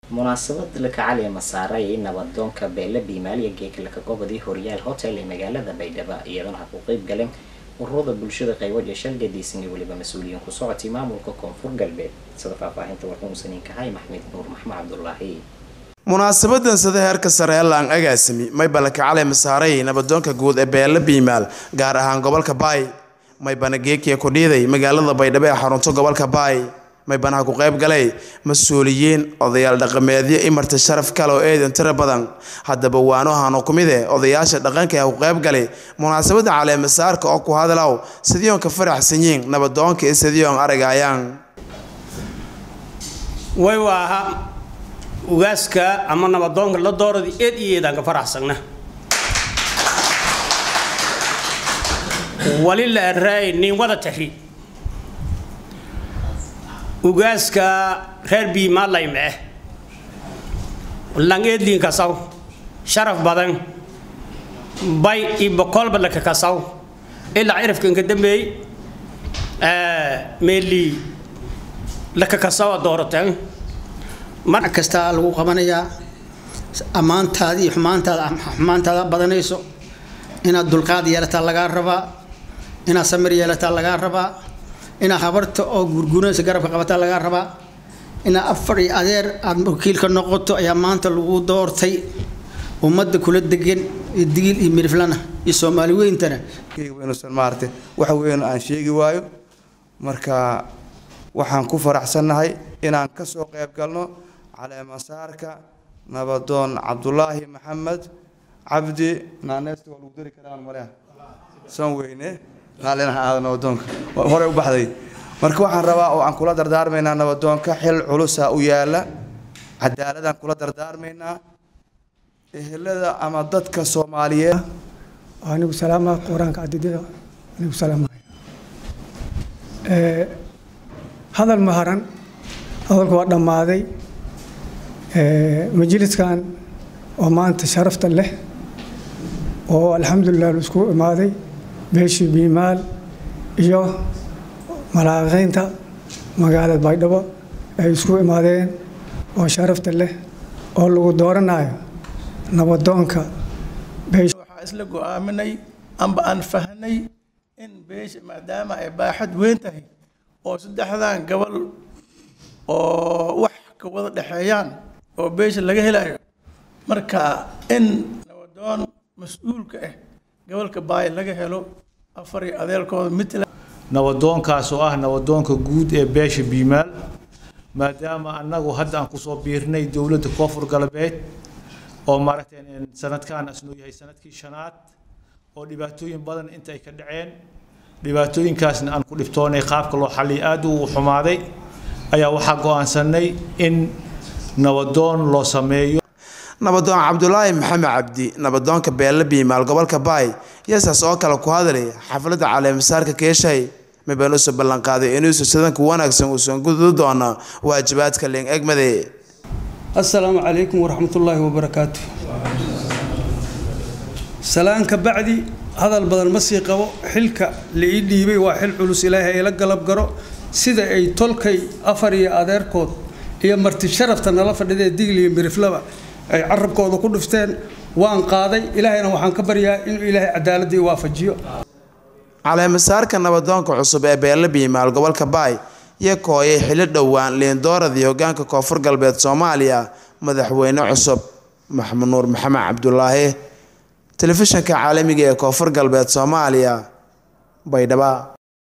munaasabad lakacaliya masaaray nabadoonka beele biimaaliya geekalaka gobodii horyaal hotel ee magaalada baydhabo iyadana ha ku qeyb galeen ururada bulshada qaywaja shalgadiisan iyo weliba mas-uuliyiin ku socotay maamulka koonfur galbeed sida faahfaahinta warkumusaniinkahay maxmed nuur maxmed cabdulaahi munaasabadan sida heerka sare ee laang agaasimi maybana kacale masaaray nabadoonka guud ee beele biimaal gaar ahaan gobolka baay maybana geekiya kudhiiday magaalada baydhabo ee xarunto gobolka baay maybanaha ku qayb galay mas-uuliyiin odayaal dhaqameedyo imarta sharaf kale oo eedan tiro badan haddaba waanohano ku mid eh odayaasha dhaqanka ee ku qayb galay munaasabada caleemasaarka oo ku hadalow sidioon ka faraxsanyiin nabadoonka iyo sidioon aragayaan way waaha ugaaska ama nabadoonka la dooradi eed iyo eedaan ka faraxsagna wali la araay nin wada tahi ugaaska reer biimaalayme eh langeedliin kasaw sharaf badan bay iyo boqolba laka kasaw ilaa cirafkan ka dambeey meeli laka kasawa doorateen mar kastaa lagu qabanayaa ammaantaada iyo xumaantaada xumaantaada badanayso inaad dulqaad yeelataa lagaa rabaa inaad samir yeelataa lagaa rabaa inaad habarta oo gurguranaysa garabka qabataa lagaa rabaa inaad afar iyo adeer aad wakiilka noqoto ayaa maanta lagu doortay ummadda kula degan iyo digil iyo miriflana iyo soomaali weyntana inuusan maaragtay waxa weyn aan sheegi waayo marka waxaan ku faraxsannahay inaan ka soo qayb galno caleemasaarka nabadoon cabdulaahi maxamed cabdi naaneesta waa lagu dari karaan maleha san weyne raalinaha aada nabadoonka horey u baxday marka waxaan rabaa oo aan kula dardaarmaynaa nabadoonka xil culusa u yaala cadaaladaan kula dardaarmaynaa ehelada ama dadka soomaaliyeed anigu salaama qur-aanka cadidada anigu salaamaya hadal ma haran hadalku waa dhammaaday majliskan oo maanta sharafta leh oo alxamdulilah la isku imaaday beeshii biimaal iyo malaaqeynta magaalada baydhabo ay isku imaadeen oo sharafta leh oo lagu dooranayo nabadoonka waxaa isla go-aaminay amba aan fahnay in beesha maadaama ay baaxad weyn tahay oo saddexdan gobol oo wax ka wada dhexeeyaan oo beesha laga helayo marka in nabadoon mas-uulka ah gobolka baay laga helo afar iyo adeerkooda mitla nabadoonkaas oo ah nabadoonka guud ee beesha biimaal maadaama annagu hadda aan kusoo biirnay dowladda koonfur galbeed oo maaragtay sanadkan asnuu yahay sanadkii shanaad oo dhibaatooyin badan inta ay ka dhaceen dhibaatooyinkaasna aan ku dhibtoonay qaabka loo xalliya aada u xumaaday ayaa waxaa go-aansanay in nabadoon loo sameeyo nabadoon cabdulaahi maxamed cabdi nabadoonka beelle biimaal gobolka baay yasaas oo kale ku hadlay xafladda caleemasaarka keeshay mibaan usoo ballanqaaday inuusu sidanka wanaagsan uusan gudu doono waajibaadka leen egmade assalaamu calaykum waraxmatullaahi wabarakaatu salaanka bacdi hadal badan ma sii qabo xilka la ii dhiibay waa xil culus ilaahay ayla galab garo sida ay tolkay afar iyo adeerkood iyo marti sharafta nala fadhidee digli iyo miriflaba ay carabkooda ku dhufteen waan qaaday ilaahayna waxaan ka baryaa inuu ilaahay cadaaladii waafajiyo caleemasaarka nabadoonka cusub ee beelle biimaal gobolka baay iyo kooyay xilli dhowaan liindooradii hogaanka koonfur galbeed soomaaliya madaxweyne cusub maxamed nuur maxamed cabdulaahi telefishanka caalamiga ee koonfur galbeed soomaaliya baydhaba